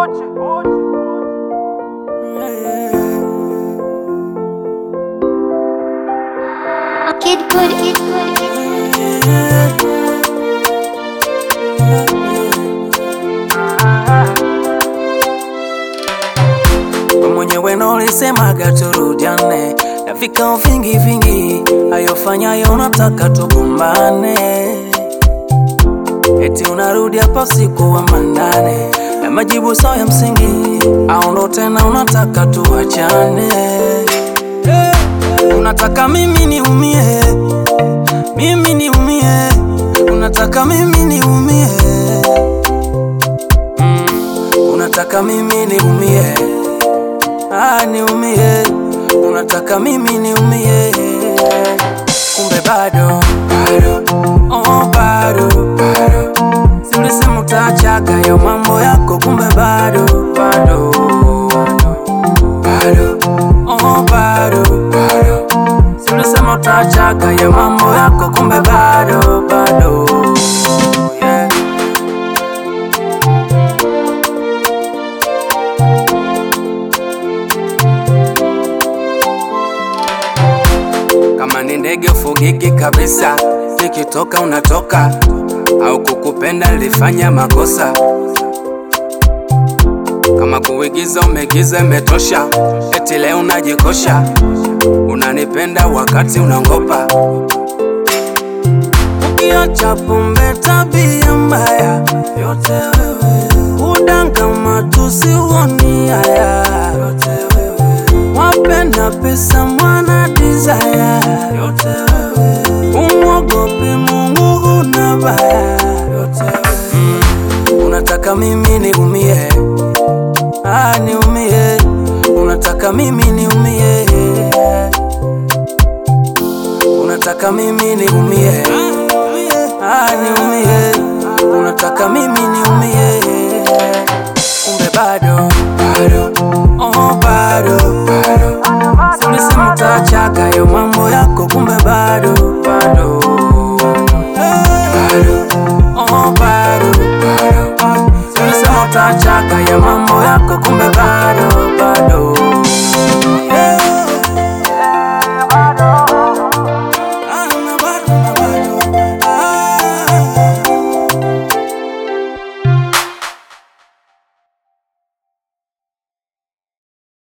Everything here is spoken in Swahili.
Kid good, kid good, kid good. Wewe mwenyewe ndo ulisemaga turudiane na vikao vingi vingi, ayofanyayo unataka tugombane, eti unarudi hapa usiku wa manane na majibu sawa ya msingi, au ndo tena unataka tuachane? Eh, Unataka mimi niumie, mimi niumie, unataka mimi niumie, mm, unataka mimi niumie Ah, niumie, unataka mimi niumie, kumbe bado bado, oh bado bado, si ulisema utaachaga yo mambo yako, kumbe bado bado bado, oh bado bado, si ulisema utaachaga yo mambo yako, kumbe bado bado, yeah. Kama ni ndege ufugiki kabisa, nikitoka unatoka, au kukupenda nilifanya makosa. Kama kuigiza umegiza imetosha, eti leo unajikosha, unanipenda wakati unangopa. Ukiacha pombe, tabia mbaya, yote wewe, udanga, matusi, uoni haya, yote wewe, wapenda pesa, mwana desire, yote wewe, umwogope Mungu, huna baya, yote wewe, mm, unataka mimi niumie, ah, niumie, unataka mimi niumie, unataka mimi niumie, ah, niumie, unataka mimi niumie, kumbe bado bado, oh bado bado, si ulisema utaachaga yo mambo yako, kumbe bado bado